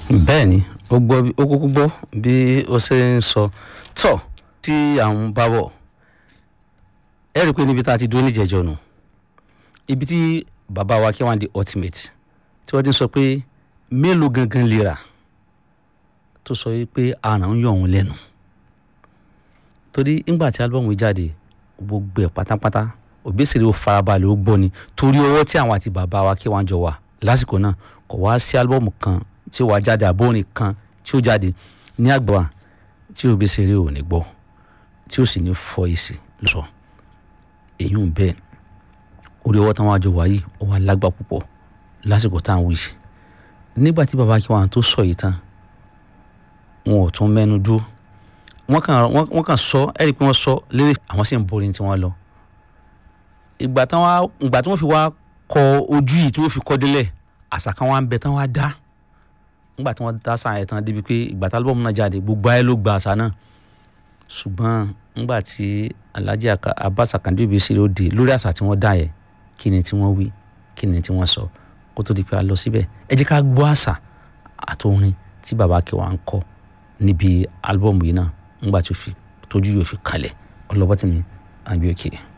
bẹ́ẹ̀ ni ó gbọ́ ó kúkú gbọ́ bí ó ṣe ń sọ tọ́ tí àwọn bá bọ̀ ẹ rí i pé níbi tá a ti dúró níjẹ̀jọ́ nù ibi tí bàbá wa kí wọ́n di ultimate tí wọ́n ti ń sọ pé mélòó gangan lè rà tó sọ yìí pé àrùn ń yọ òun lẹ́nu torí ńgbà tí álbọ̀mù yìí jáde gbogbo ẹ̀ pátápátá Òbésèré ó farabalẹ̀ ó gbọ́ ni torí ọwọ́ tí àwọn àti bàbá wa kí wọ́n jọ wà lásìkò náà kò wá sí álbọ̀mù kan tí ó wá jáde àbórin kan tí ó jáde ní àgbà tí Òbésèré ò ní gbọ́ tí ó sì ní fọ èsì lọ́sọ̀ èyí ń bẹ́ẹ̀ orí ọwọ́ táwọn àjọ wáyé ó wá lágbà púpọ̀ lásìkò tá à ń wí nígbà tí bàbá kí wọn tó sọ yìí tán wọn ò tún mẹ́nu dúró wọ́n kàn wọ́n kàn sọ ẹ rí i pé wọ́n sọ lérè àwọn sì ń borí tí wọ́n lọ ìgbà tí wọ́n ìgbà tí wọ́n fi wá kọ ojú yìí tí wọ́n fi kọ́ délẹ̀ àṣà kan wá ń bẹ tán wá dá nígbà tí wọ́n dá àṣà yẹn tán débi pé ìgbà tí álúbọ̀mù náà jáde gbogbo ayé ló gba àṣà náà ṣùgbọ́n nígbà tí Alhaji Abbas Akande Obesere ó dé lórí àṣà tí wọ́n dá yẹn kí ni tí wọ́n wí kí ni tí wọ́n sọ kó tó di pé a lọ síbẹ̀ ẹ jẹ́ ká gbọ́ àṣà àtòrin tí bàbá kẹwàá ń kọ níbi álúbọ̀mù yìí náà nígbà tó fi tójú yóò fi kalẹ̀ ọlọ́bọ̀tì ni àbí òkè. Okay.